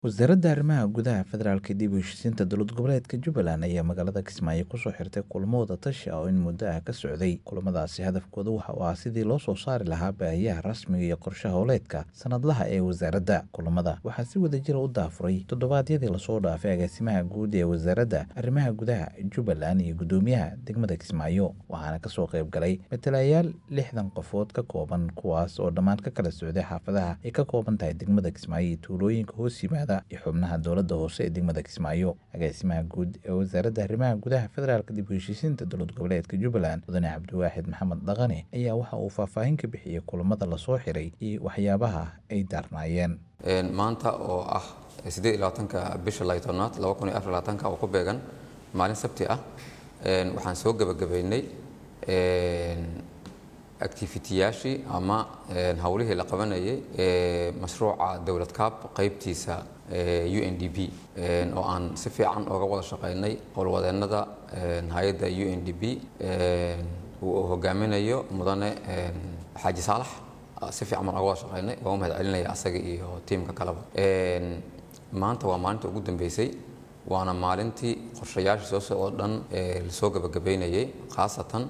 wasaaradda arrimaha gudaha federaalka dib u heshiisiinta dowlad goboleedka jubbaland ayaa magaalada kismaayo kusoo xirtay kulamo wada tashi ah oo in muddo ah ka socday kulamadaasi hadafkooda waxa uu ah sidii loo soo saari lahaa baahiyaha rasmiga iyo qorshe howleedka sanadlaha ee wasaaradda kulamada waxaa si wadajira u daafuray toddobaadyadii lasoo dhaafay agaasimaha guud ee wasaaradda arrimaha gudaha jubbaland iyo guddoomiyaha degmada kismaayo waxaana kasoo qayb galay matalayaal lixdan qofood ka kooban kuwaas oo dhammaan ka kala socday xaafadaha ay ka kooban tahay degmada kismaayo iyo tuulooyinka hoos yimaada iyo xubnaha dowladda hoose ee degmada kismaayo agaasimaha guud ee wasaaradda arrimaha gudaha federaalka dib u heshiisiinta dowlad goboleedka jubbaland mudane cabdiwaaxid maxamed dhaqane ayaa waxa uu faahfaahin ka bixiyey kulamada lasoo xiray iyo waxyaabaha ay daarnaayeen maanta oo ah siddeed iyo labaatanka bisha laytobnaad laba kun iyo afar labaatanka oo ku beegan maalin sabti ah waxaan soo gebagabaynay activitiyaashii ama howlihii la qabanayay ee mashruuca dowlad kaab qaybtiisa u n d b oo aan si fiican oga wada shaqaynay howlwadeennada hay-adda u n d b uu hogaaminayo mudane xaaji saalax si fiican baan oga wada shaqaynay waan u mahad celinaya asaga iyo tiimka kaleba maanta waa maalinta ugu dambeysay waana maalintii qorshayaasha soo socdo dhan lasoo gabagabaynayay khaasatan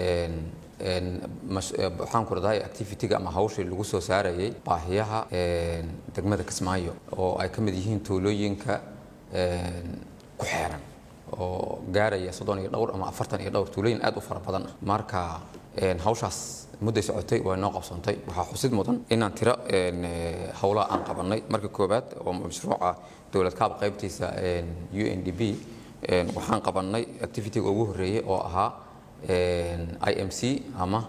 waxaan ku radahay activity-ga ama hawshii lagu soo saarayay baahiyaha degmada kismaayo oo ay ka mid yihiin tuulooyinka ku xeeran oo gaaraya soddon iyo dhowr ama afartan iyo dhowr tuulooyin aad u fara badan ah marka hawshaas mudday socotay waa noo qabsoontay waxaa xusid mudan inaan tiro howlaha aan qabanay marka koowaad oo mashruuca dowlad kaab qaybtiisa u n d b waxaan qabanay activity-ga ugu horreeyey oo ahaa i m c ama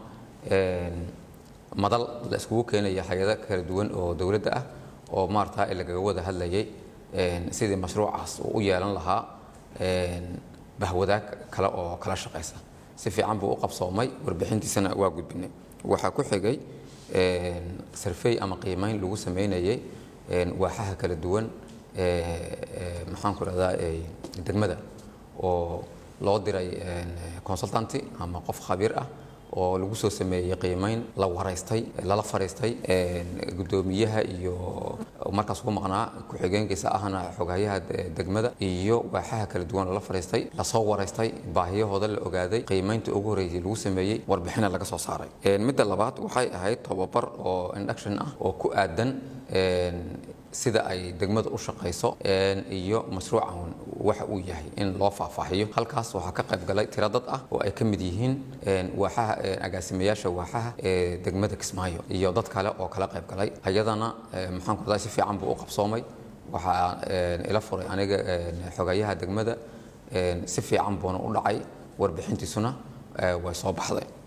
madal la iskugu keenaya hay-ada kala duwan oo dowladda ah oo maarata lagaga wada hadlayay sidii mashruucaas uu u yeelan lahaa bahwadaag kale oo kala shaqaysa si fiican buu u qabsoomay warbixintiisana waa gudbinay waxaa ku xigay sarfey ama qiimeyn lagu sameynayay waaxaha kala duwan maxaan ku rahdaa degmada oo loo diray consultanty ama qof khabiir ah oo lagu soo sameeyey qiimeyn la waraystay lala fariistay guddoomiyaha iyo markaas ugu maqnaa ku-xigeenkiisa ahna xoghayaha degmada iyo waaxaha kala duwan lala fariistay lasoo waraystay baahiyahooda la ogaaday qiimeynta ugu horreysay lagu sameeyey warbixina laga soo saaray midda labaad waxay ahayd tobabar oo induction ah oo ku aadan sida ay degmada u shaqayso iyo mashruucan waxa uu yahay in loo faahfaahiyo halkaas waxaa ka qayb galay tiro dad ah oo ay ka mid yihiin waaxaha agaasimayaasha waaxaha ee degmada kismaayo iyo dad kale oo kala qayb galay ayadana maxaan ku radaa si fiican buu u qabsoomay waxaa ila furay aniga xogayaha degmada si fiican buuna u dhacay warbixintiisuna way soo baxday